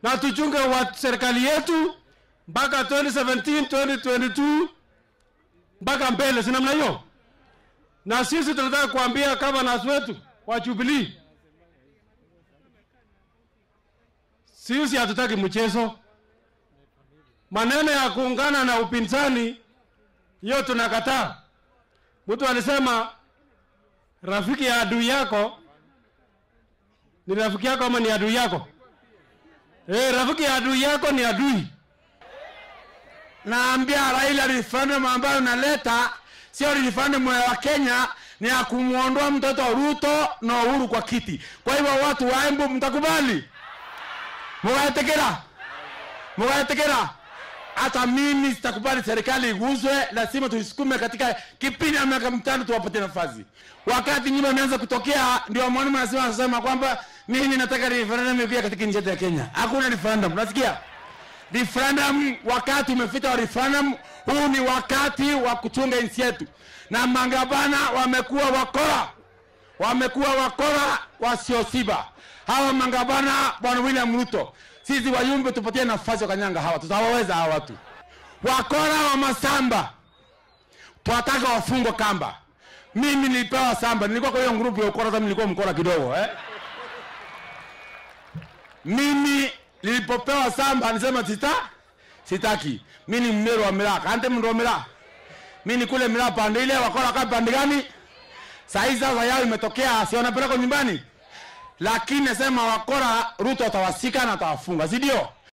na tuchunge wa serikali yetu mpaka 2017 2022 mpaka mbele, si namna hiyo? Na sisi tunataka kuambia governors wetu wa Jubilee, sisi hatutaki mchezo. Maneno ya kuungana na upinzani, hiyo tunakataa. Mtu alisema rafiki ya adui yako ni rafiki yako ama ni adui yako? Eh, rafiki ya adui yako ni adui. naambia Raila referendum ambayo unaleta sio referendum ya Kenya, ni ya kumwondoa mtoto Ruto na Uhuru kwa kiti. Kwa hivyo watu wa Embu mtakubali, mugaetekera, mugaetekera. Hata mimi sitakubali serikali iguzwe, lazima tuisukume katika kipindi ya miaka mitano, tuwapatie nafasi. Wakati nyuma imeanza kutokea, ndio mwalimu anasema anasema kwamba mimi nataka referendum ikuja katika nchi yetu ya Kenya. Hakuna referendum, unasikia? referendum, wakati umefika wa referendum. Huu ni wakati wa kuchunga nchi yetu, na mangabana wamekuwa wakora, wamekuwa wakora wasiosiba. Hawa mangabana, bwana William Ruto, sisi wayumbe tupatie nafasi wakanyanga hawa, tutawaweza hawa watu wakora wa masamba, twataka wafungwe kamba. Mimi nilipewa samba, nilikuwa kwa hiyo grupu ya ukora, hata nilikuwa mkora kidogo eh? mimi nilipopewa samba nisema sita sitaki. Mimi ni mmero wa miraa kante mndo wa miraa mimi ni kule miraa pande ile wakora kwa pande gani? Saa hizi sasa yao imetokea, si wanapeleka nyumbani, lakini nasema wakora Ruto atawasika na atawafunga, si ndio?